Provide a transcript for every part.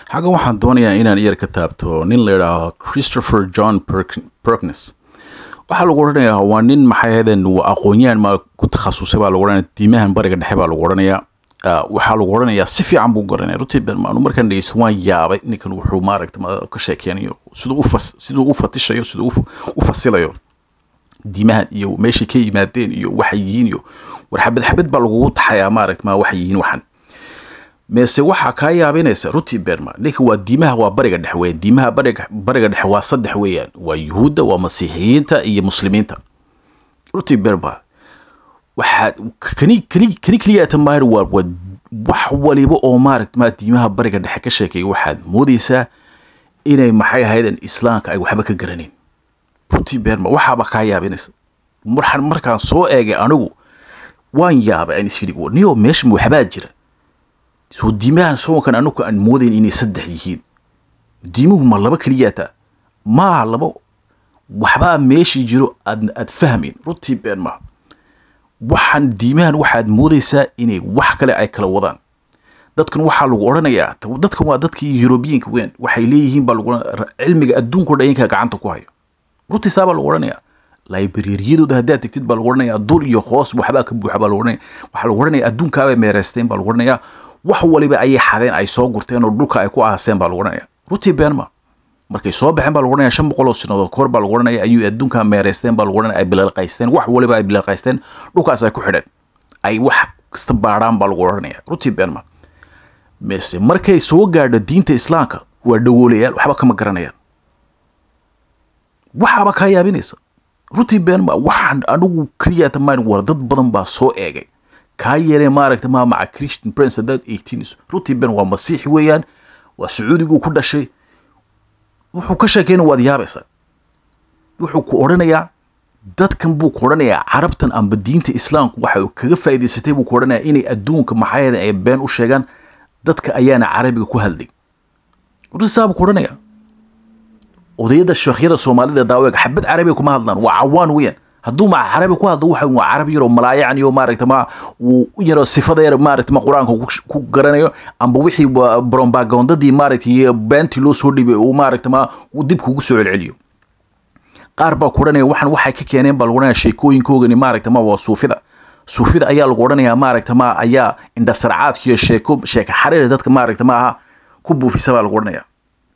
xaggan waxaan doonayaa inaan iyar ka taabto nin la yidhaaho christopher john perkins waxaa lagu odhanayaa waa nin maxay ahaydeen aqoon-yahan ma ku takhasusay baa lagu odhanaya diimahan bariga dhexe baa lagu odhanayaa waxaa lagu odhanayaa si fiican buu garanaya runtii bermaanu markaan dhegeysto waan yaabay ninkan wuxuu maaragta ka sheekeynayo siduu u fas siduu u fatishayo siduu u fasilayo diimahan iyo meeshay ka yimaadeen iyo waxay yihiin iyo war xabad xabad baa lagugu taxayaa maaragta ma waxay yihiin waxan meese waxaa kaa yaabinaysa runtii berma ninka waa diimaha waa bariga dhexe weeyaan diimaha bariga bariga dhexe waa saddex weeyaan waa yuhuudda waa masiixiyiinta iyo muslimiinta runtii berma waxaad kani kani kani keliyaata maar waa waa wax waliba oo maaragta ma diimaha bariga dhexe ka sheekeeya waxaad moodaysaa inay maxay ahaydeen islaamka ay waxba ka garanayn runtii berma waxaaba kaa yaabinaysa marxan markaan soo eegay anigu waan yaabay aan isyidhi niyo meesha waxbaa jira soo diimahan soonkan anagu aan moodayn inay saddex yihiin diimuhu ma laba keliyaata maa laba waxbaa meeshii jiro aad aad fahmayn runtii been maha waxaan diimahan waxaad moodaysaa inay wax kale ay kala wadaan dadkan waxaa lagu odhanayaa dadkan waa dadkii yurubiyiinka weyn waxay leeyihiin baa lagu cilmiga adduunka dhayanka gacanta ku hayo runtii saa baa lagu odhanayaa librariyadooda haddaad tegtid baa lagu odhanayaa dul iyo hoos waxbaa ka buuxa baa lagu odhanaya waxaa lagu odhanaya adduunkaabay meereysteen baa lagu odhanayaa wax waliba ayay xadeen ay soo gurteen oo dhulka ay ku aaseen baa lagu odhanaya runtii beenma markay soo baxeen baa lagu odhanaya shan boqol oo sanadood kahor baa lagu odhanaya ayuu adduunka meereysteen baa lagu odhanaya ay bilalqaysteen wax waliba ay bilalqaysteen dhulkaas ay ku xidheen ay wax kasta baadhaan baa lagu odhanaya runtii beenma mise markay soo gaadho diinta islaamka waa dhawoolayaal waxba kama garanayaan waxaaba kaa yaabinaysa runtii beenma waxaan anigu keliyaata maan war dad badan baa soo eegay kaa yeelee maaragta ma maca christian prince haddaad eegtiinayso runtii ben waa masiixi weeyaan waa sacuudiguu ku dhashay wuxuu ka sheekeyna waad yaabaysaa wuxuu ku odhanayaa dadkan buu ku odhanayaa carabtan amba diinta islaamku waxa kaga faa'idaysatay buu ku odhanayaa inay adduunka maxayada ay been u sheegaan dadka ayaana carabiga ku hadlay runtii saa buu ku odhanayaa odayada sheekhyada soomaalida daaweega xabad carabiga kuma hadlaan waa cawaan weeyaan hadduu maca carabi ku hadlo waxa waa carabi yaroo malaayacan iyo maaragta ma uu yaro sifada yar maaragta ma qur-aanka ku garanayo amba wixii brombagondadii maaragta iyo beentii loo soo dhibay uu maaragta ma uu dib kugu soo celceliyo qaar baa ku odhanaya waxan waxay ka keeneen baa lagu odhanaya sheekooyinkoogani maaragta ma waa suufida suufida ayaa lagu odhanayaa maaragta ma ayaa indhasarcaadka iyo sheeko sheeka xariira dadka maaragta ma aha ku buufisa baa lagu odhanaya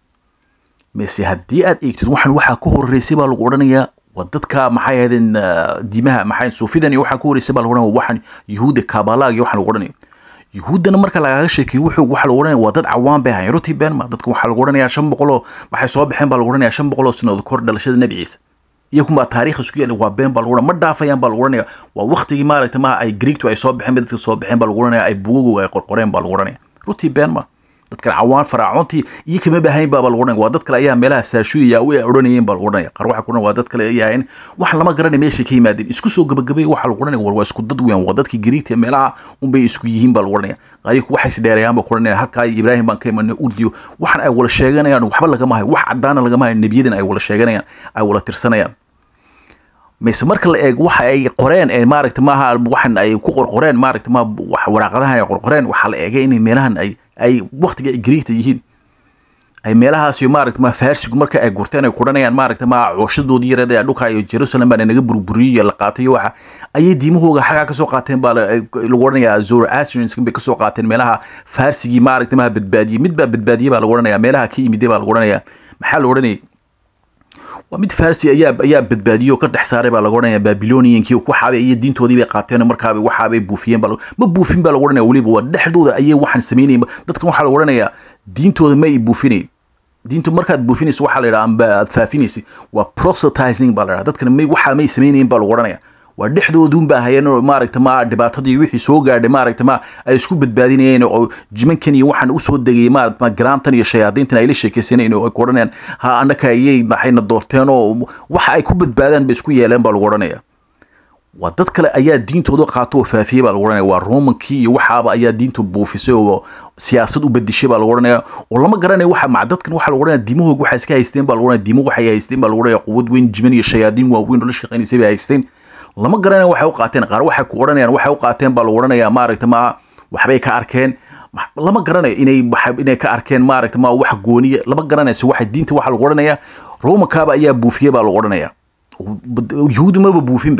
mise haddii aad eegtid waxan waxaa ka horeysay baa lagu odhanayaa waa dadka maxay ahaydeen diimaha maxay suufidan iyo waxaa ka horeysay baa lagu odhanaya waxaan yuhuudda kaabalaag iyo waxaa lagu odhanaya yuhuuddana marka lagaga sheekeyo wuxuu waxaa lagu odhanaya waa dad cawaan bay ahayn runtii beenma dadka waxaa lagu odhanayaa shan boqol oo waxay soo baxeen baa lagu odhanaya shan boqol oo sanadood kahor dhalashada nebi ciise iyakunbaa taariikh isku yaala waa been baa lagu odhanaya ma dhaafayaan baa lagu odhanaya waa waktigii maaragta maha ay greegtu ay soo baxeen bay dadka soo baxeen baa lagu odhanaya ay bugagoga ay qorqoreen baa lagu odhanaya runtii beenma dadkan cawaan faraacoontii iyo kama bahayn baaba lagu odhanaya waa dad kale ayaa meelaha saashuuya way odhanayeen baa lagu odhanaya qaar waxa ku odhan waa dad kale ay ahayn wax lama garanay meeshay ka yimaadeen isku soo gabagabay waxa lagu odhanaya war waa isku dad weyn waa dadkii gariigta meelaha unbay isku yihiin baa lagu odhanaya qaayku waxay is dheerayaan baa ku odhanaya halkaa ibraahim baan ka imanay urdiyo waxan ay wala sheeganayaan waxba lagama hayo wax caddaana lagama hayo nebiyadan ay wala sheeganayaan ay wala tirsanayaan mise marka la eego waxa ay qoreen ee maaragta maaha waxan ay ku qorqoreen maaragta ma waraaqadahan ay qorqoreen waxaa la eegay inay meelahan ay ay waktiga ay gariigta yihiin ay meelahaas iyo maaragta ma faarsigu marka ay gurteen ay kudhanayaan maaragta ma cooshadoodii yareed ee dhulka iyo jerusalem baa naga burburiyey la qaatay iyo waxa ayay diimahooga xagaa kasoo qaateen baa lagu odhanayaa zoroastrians bay kasoo qaateen meelaha faarsigii maaragta ma badbaadiyey mid baa badbaadiyey baa lagu odhanayaa meelaha ka yimiday baa lagu odhanayaa maxaa la odhanayay waa mid farsi ayaa ayaa badbaadiyey oo ka dhex saaray baa lagu odhanaya babiloniyankii waxaabay iyo diintoodii bay qaateen markaaba waxaabay buufiyeen baa ma buufin baa lagu odhanaya weliba waa dhexdooda ayay waxaan sameynayeen dadkan waxaa lagu odhanayaa diintooda ma ay buufinayn diintu markaad buufinayso waxaa la yidhaha amba aad faafinaysa waa proselytizing baa la yidhaha dadkan may waxaa may sameynayeen baa lagu odhanaya waa dhexdoodun baa hayeen oo maaragta ma dhibaatadii wixii soo gaadhay maaragta ma ay isku badbaadinayeen oo jimankan iyo waxaan usoo degayay maaragta ma garaantan iyo shayaadiintan ay la sheekaysanayeen oo ay ku odhanayaan ha annaka ayay maxayna doorteen oo waxa ay ku badbaadaan bay isku yeeleen baa lagu odhanaya waa dad kale ayaa diintooda qaato oo faafiyey baa lagu odhanaya waa romankii iyo waxaaba ayaa diintu buufisay oo siyaasad u bedishay baa lagu odhanaya oo lama garanayo waxa maca dadkan waxaa lagu odhanaya diimahooga waxay iska haysteen baa lagu odhanaya diimo waxay haysteen baa lagu odhanaya quwad weyn jiman iyo shayaadiin waaweyn oo la shaqaynaysay bay haysteen lama garanayo waxay u qaateen qaar waxay ku odhanayaan waxay u qaateen baa lagu odhanayaa maaragta maaha waxbay ka arkeen lama garanayo inay inay ka arkeen maaragta ma wax gooniya lama garanayso waxa diinta waxa lagu odhanayaa romankaaba ayaa buufiye baa lagu odhanayaa yuhuudi maba buufinba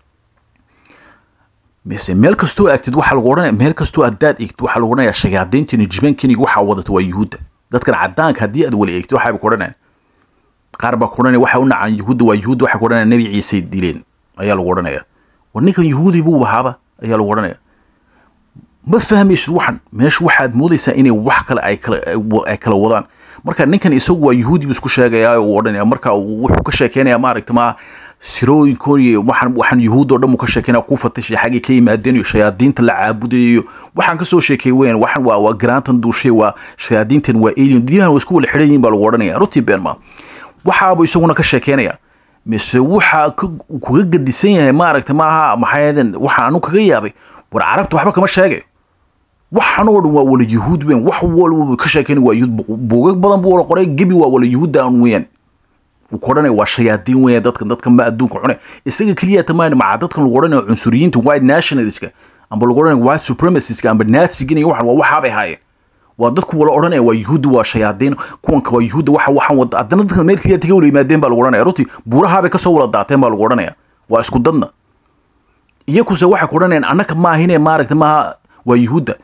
mise meel kastoo agtid waxaa lagu odhanaya meel kastoo haddaad eegtid waxaa lagu odhanayaa shayaadiintan jibankiniga waxaa wadato waa yuhuudda dadkan cadaanka haddii aad wala eegtid waxaaba ku odhanaya qaar baa ku odhanaya waxa u nacaan yuhuudda waa yuhuudda waxay ku odhanaya nebi ciisay dileen ayaa lagu odhanaya war ninkan yuhuudi buu bahaaba ayaa lagu odhanaya ma fahmaysid waxan meesha waxaad moodaysaa inay wax kale ay kala ay kala wadaan marka ninkan isagu waa yuhuudi buu isku sheegayaa uu odhanaya marka wuxuu ka sheekeynaya maaragta ma sirooyinkoon waxaan waxaan yuhuud oo dhan uu ka sheekeynaya ku fatashay xaggay ka yimaadeen iyo shayaadiinta la caabudayo waxaan kasoo sheekay weyn waxan waa waa garaantan duushay waa shayaadiintan waa alien diimahan waa isku wala xidhan yihin baa lagu odhanaya runtii been ma waxaabuu isaguna ka sheekeynaya mise waxa kuga gadisan yahay maaragta maaha maxay waxa anu kaga yaabay war carabta waxba kama sheegayo waxan oo dhan waa wala yuhuud weyn wax walba ka sheekeyn waa yuhuud buugag badan buu wala qoray gebi waa wala yuhuudda aan weeyaan uu ku odhanaya waa shayaadiin weeyaan dadkan dadkan ma adduunka cune isaga keliya tamaan maca dadkan lagu odhanayo cunsuriyiinta white nationalistska amba lagu odhanayo white supremacistska amba nazigan iyo waxan waa waxaabay haayeen waa dadku wala odhanaya waa yuhuudda waa shayaadiin kuwanka waa yuhuudda waxa waxaan wada haddana dadkan meel keliya tiga wala yimaadeen baa lagu odhanaya runtii buurahaabay kasoo wala daateen baa lagu odhanaya waa isku dadna iyakuse waxay ku odhanayaan annaka maahine maaragta maaha waa yuhuudda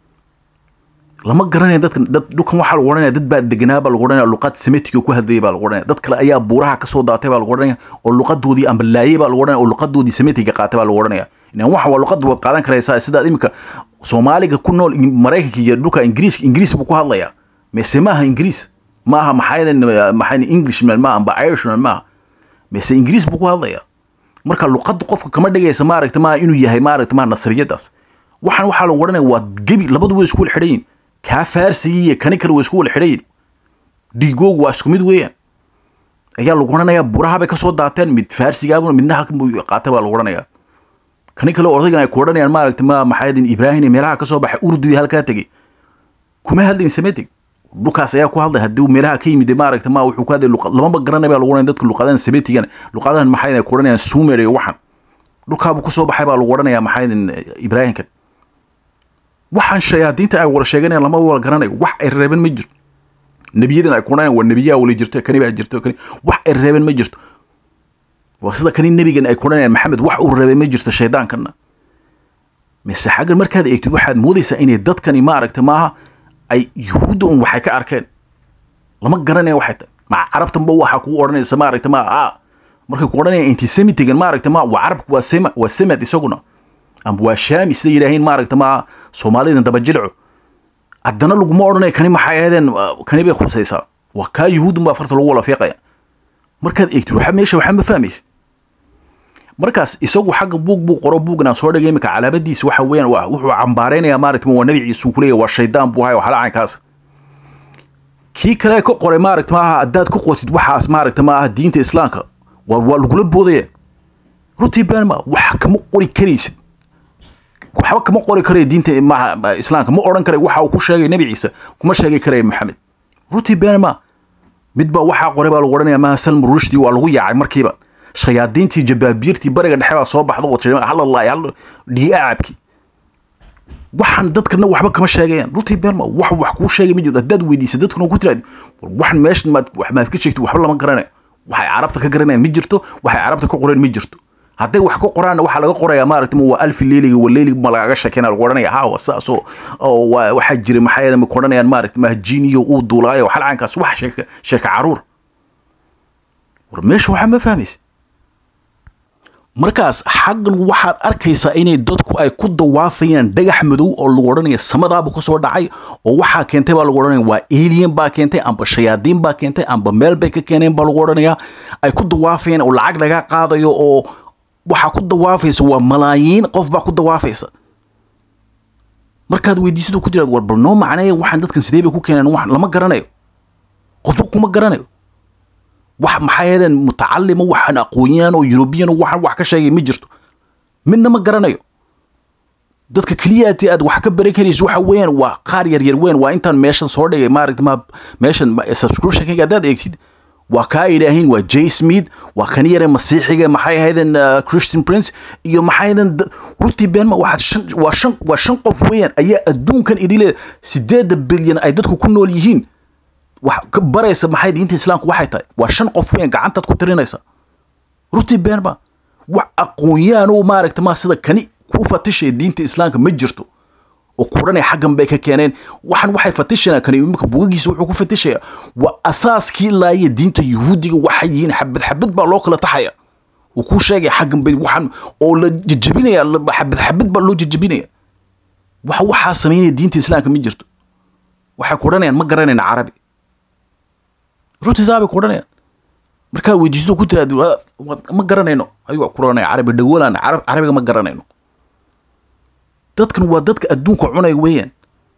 lama garanaya dadkan dad dhulkan waxaa lagu odhanaya dad baa deganaa baa lagu odhanaya luqad semitiga ku hadlayay baa lagu odhanaya dad kale ayaa buuraha kasoo daatay baa lagu odhanaya oo luqadoodii amba laayay baa lagu odhanaya oo luqadoodii semitiga qaatay baa lagu odhanaya inan waxa waa luqad waad qaadan karaysaa sidaad iminka soomaaliga ku nool maraykanka iyo dhulka ingiriiska ingiriis buu ku hadlayaa mise maaha ingiriis maaha maxaayadan maxaa englishman maaha amba irishman maaha mise ingiriis buu ku hadlayaa marka luqadda qofka kama dhigaysa maaragta maaha inuu yahay maaragta maaha nasriyadaas waxaan waxaa lagu odhanaya waa gebi labadu way isku wala xidhan yihin kaa faarsigii iyo kani kale way isku wala xidhan yihin dhiigoogu waa isku mid weeyaan ayaa lagu odhanayaa buraha bay kasoo daateen mid faarsigaabuna midna halkan buu qaatay baa lagu odhanayaa kani kale odaygan ay ku odhanayaan maaragta ma maxaydin ibraahim iyo meelaha kasoo baxay urdu iyo halkaa tegey kuma hadlayn semitic dhulkaas ayaa ku hadlay haddii meelaha ka yimid maaragta ma wuxuu ku hadlay luqad lamaba garanay baa lagu odhanaya dadka luqadahan semitigana luqadahan maxaydin ay ku odhanayaan sumer iyo waxan dhulkaabuu kusoo baxay baa lagu odhanayaa maxaydin ibraahimkan waxaan shayaadiinta ay wala sheeganayaan lama wala garanayo wax ay reeben ma jirto nebiyadan ay ku odhanayaan waa nebiyaa wala jirto kani baa jirto kani wax ay reeben ma jirto waa sida kani nebigan ay ku odhanayaan maxamed wax uu reebay ma jirto shaydaankana mise xaggan markaad eegtid waxaad moodaysaa inay dadkani maaragta maaha ay yuhuudda un waxay ka arkeen lama garanaya waxay tahay maca carabtanba waxa kugu odhanaysa maaragta ma a markay ku odhanayaan antisemitigan maaragta ma waa carabka waa sema waa semad isaguna amba waa shaami sida yidhaaheen maaragta ma soomaalidan dabajilco haddana laguma odhanayo kani maxay ahaydeen kani bay khusaysaa waa kaa yuhuudun baa farta lagu wala fiiqaya markaad eegtid waxa meesha waxaa ma fahmaysa markaas isagu xagga buug buu qoro buugna soo dhigay imika calaamadiisa waxa weeyaan waa wuxuu cambaareynayaa maaragta waa nabi ciise uu kuleeyahay waa shaydaan buu hayo waxala caynkaas kii kale ka qoray maaragta maaha haddaad ku qotid waxaas maaragta maaha diinta islaamka waa waa lagula boodaya runtii been ma wax kama qori karaysid waxba kama qori karayo diinta maaha islaamka ma odhan karay waxa uu ku sheegay nabi ciise kuma sheegi karaya maxamed runtii been ma mid baa waxaa qoray baa lagu odhanaya maaha salmu rushdi waa lagu yaacay markiiba shayaadiintii jabaabiirtii bariga dhexe baa soo baxda wata halalaahi hal dhiiacabki waxaan dadkana waxba kama sheegayaan runtii been ma wax wax kuu sheegay ma jirto haddaad weydiisa dadkuna ku tiraadi waxan meeshan maad maad ka sheegtid waxba lama garanayo waxay carabta ka garanayaan ma jirto waxay carabta ka qoreen ma jirto hadday wax ka qoraanna waxaa laga qorayaa maaragta ma waa alfi leeliga waa leeliga ma lagaga sheekeyna lagu odhanaya ha waa saas oo oo waa waxaa jiray maxaa yeele ma ku odhanayaan maaragta ma jiniyo uu duulaayo waxal caankaas wax sheeka sheeka caruur war meesha waxaa ma fahmaysa markaas xaggan waxaad arkaysaa inay dadku ay ku dawaafayaan dhagax madow oo lagu odhanaya samadaaba kasoo dhacay oo waxaa keentay baa lagu odhanaya waa alien baa keentay amba shayaadiin baa keentay amba meel bay ka keeneen baa lagu odhanaya ay ku dawaafayaan oo lacag laga qaadayo oo waxaa ku dawaafaysa waa malaayiin qof baa ku dawaafaysa markaad weydiisadu ku jiraad war bal noo macneeya waxaan dadkan sidee bay ku keeneen wax lama garanayo qofba kuma garanayo wax maxaa yeedeen mutacalima waxaan aqoonyaan oo yurubiyan waxaan wax ka sheegay ma jirto midna ma garanayo dadka keliyaati aad wax ka baran karayso waxa weeyaan waa qaar yar yar weyn waa intaan meeshan soo dhigay maaragta ma meeshan subscriptionkayga haddaad eegtid waa kaa idhaahiin waa j smith waa kan yare masiixiga maxay ahaydeen christian prince iyo maxay ahaydeen runtii beenma waxaad shan waa shan waa shan qof weeyaan ayaa adduunkan idile sideedda bilyan ay dadku ku nool yihiin wax ka baraysa maxay diinta islaamku waxay tahay waa shan qof weeyaan gacantaad ku tirinaysa runtii beenma wax aqoon-yahan oo maaragta ma sida kani ku fatishaya diinta islaamka ma jirto oo kuranaya xaggan bay ka keeneen waxan waxay fatishayaan kani imika bugagiisa wuxuu ku fatishaya waa asaaskii laaya diinta yuhuudiga waxay yihiin xabad xabad baa loo kala taxaya uu ku sheegaya xaggan bay waxan oo la jejebinaya xabad xabad baa loo jejebinaya waxa waxaa samaynaya diinta islaamka ma jirto waxay kuranayaan ma garanayna carabi runtiisaa bay kuranayaan markaa weydiisto ku tiraad ma garanayno ayuu kuranaya carabi dhagolaan carabiga ma garanayno dadkan waa dadka adduunka cunaya weeyaan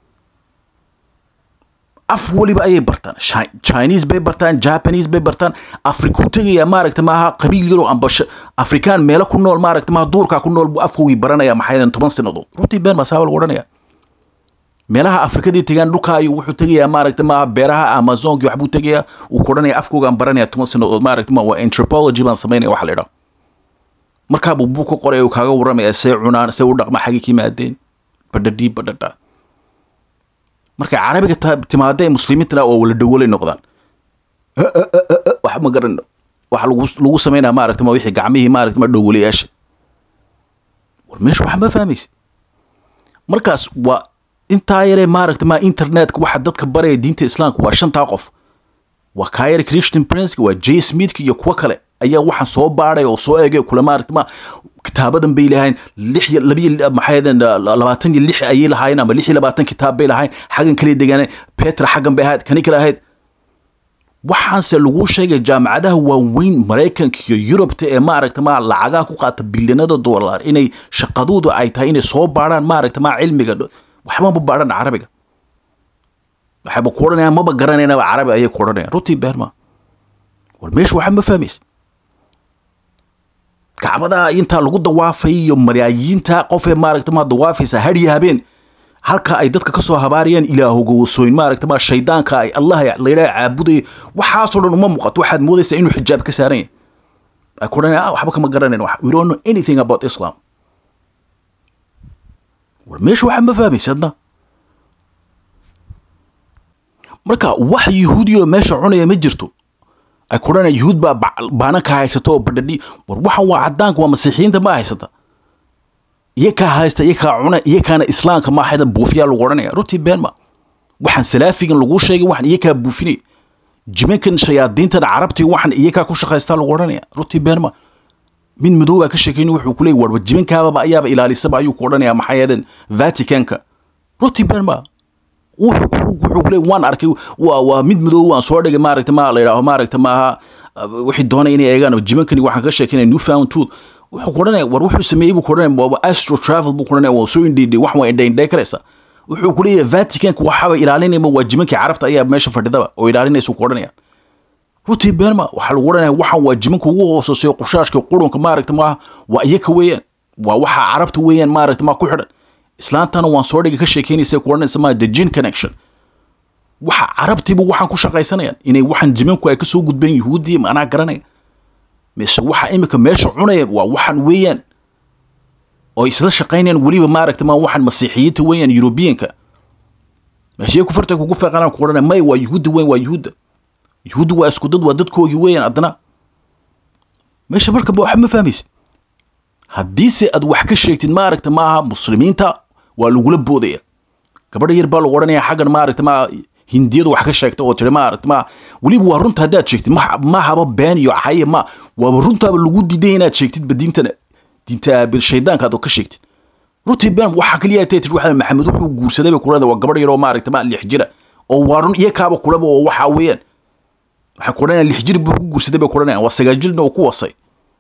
af weliba ayay bartaan chinese bay bartaan japanese bay bartaan afriku tegaya maaragta maaha qabiil yaroo amba afrikaan meelo ku nool maaragta maaha duurkaa ku nool buu afkoogii baranaya maxaydan toban sanadood runtii been baa saaba lagu odhanaya meelaha afrikadii tegaan dhulkaa ayuu wuxuu tegayaa maaragta maaha beeraha amazonki waxbuu tegayaa uu ku odhanaya afkoogaan baranaya toban sanadood maaragta ma waa anthropology baan samaynaya waxa la idhaha markaabuu buu ka qoray uu kaaga warramaya see cunaan see u dhaqma xagii ka yimaadeen badhadhii badhadha markay carabiga timaada ee muslimiintana oo wala dhawolay noqdaan wax ma garan waxa lagu lagu samaynaya maaragta ma wixii gacmihii maaragta ma dhowolayaasha war meesha waxa ma fahmaysa markaas waa intaa yaree maaragta ma internetka waxa dadka baraya diinta islaamka waa shantaa qof waa kaayar christian prince waa j smithka iyo kuwo kale ayaa waxaan soo baadhay oo soo eegay kule maaragta ma kitaabadan bay lahayn lix iyo labiyo maxaydeen labaatan iyo lix ayay lahaayeen ama lix iyo labaatan kitaab bay lahayn xaggan kale degaaneen petra xaggan bay ahayd kani kale ahayd waxaanse lagu sheegay jaamacadaha waaweyn maraykanka iyo yurubta ee maaragta ma lacagaha ku qaata bilyanada dollar inay shaqadoodu ay tahay inay soo baadhaan maaragta ma cilmiga waxba ma baadhaan carabiga waxayba ku odhanayaan maba garanaynaba carabi ayay ku odhanayaan runtii beerma war meesha waxa ma fahmaysa kacbadaha intaa lagu dawaafay iyo malaayiinta qofee maaragta ma dawaafaysa hadhiyo habeen halka ay dadka kasoo habaarayaan ilaahoga wasooyin maaragta ma shaydaanka ay allah layidhaha caabudaya waxaasoo dhan uma muuqato waxaad moodaysaa inuu xijaab ka saaran yahay ay ku odhanayaan ah waxba kama garanayn we don't know anything about islam war meesha waxa ma fahmaysa adna marka wax yahuudiyo meesha cunaya ma jirto ay ku odhanayaan yuhuud baa baana ka haysato oo badhadhi war waxan waa cadaanka waa masiixiyiinta ma haysata iyakaa haysta iyakaa cuna iyakaana islaamka ma hayda buufiyaa lagu odhanaya runtii been ma waxaan salaafigan lagu sheegay waxan iyakaa buufinaya jimankan shayaadiintan carabtii waxan iyakaa ku shaqaystaa lagu odhanaya runtii been ma mid madow baa ka sheekayni wuxuu ku leeyay warba jimankaababa ayaaba ilaalisaba ayuu ku odhanaya maxay ahaydeen vaticanka runtii been ma wuxuu kule waan arkay waa waa mid madow waan soo dhigay maaragta ma la yidhaaho maaragta maaha wixii doonay inay eegaan jimankani waxaan ka sheekeynaya new found tooth wuxuu ku odhanaya war wuxuu sameeyey buu ku odhanaya waa astro travel buu ku odhanaya waa soo indhiidhay wax waa indhay indhay karaysa wuxuu ku leeyahay vaticanka waxaaba ilaalinayma waa jimankii carabta ayaa meesha fadhidaba oo ilaalinaysa ku odhanaya runtii beenma waxaa lagu odhanaya waxan waa jimanka ugu hooseeyo qushaashka qurunka maaragta maaha waa iyaka weeyaan waa waxa carabta weeyaan maaragta maa ku xidhan islaantana waan soo dhigay ka sheekeynaysa ku odhanaysa ma the gene connection waxa carabtiiba waxaan ku shaqaysanayaan inay waxan jimanku ay kasoo gudbeen yuhuuddii anaa garanaya mise waxa imika meesha cunaya waa waxan weeyaan oo isla shaqaynayaan weliba maaragta ma waxan masiixiyiinta weeyaan yurubiyanka meeshee ku farta kugu feeqanaan ku odhanaya may waa yuhuudda weyn waa yuhuudda yuhuudda waa isku dad waa dadkoogii weeyaan haddana meesha marka waxa ma fahmaysid haddiise aad wax ka sheegtid maaragta maaha muslimiinta waa lagula boodaya gabadha yar baa lagu odhanaya xaggan maaragta ma hindiyadu wax ka sheegta oo tiri maaragta ma weliba waa runta haddaad sheegtid ma haba been iyo caye ma waaba runtaaba lagu diiday inaad sheegtidba diintana diinta shaydaanka aad ka sheegtid runtii been waxa kaliya tay tiri waxa maxamed wuxuu guursaday bay kulada waa gabadh yar oo maaragta ma lix jira oo waa run iyo kaaba kulaba oo waxa weeyaan waxay ku odhanayaan lix jir buu ku guursaday bay ku odhanayaan waa sagaal jirna oo ku wasay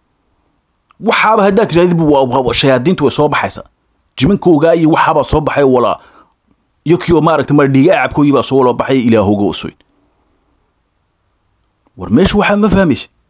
waxaaba haddaad tirahdid shayaadiintu way soo baxaysaa jimankoogaa iyo waxaabaa soo baxay walaa iyo kiioo maaragta mar dhiiga acabkoogii baa soo wala baxay ilaahooga osoyn war meesha waxaa ma fahmaysid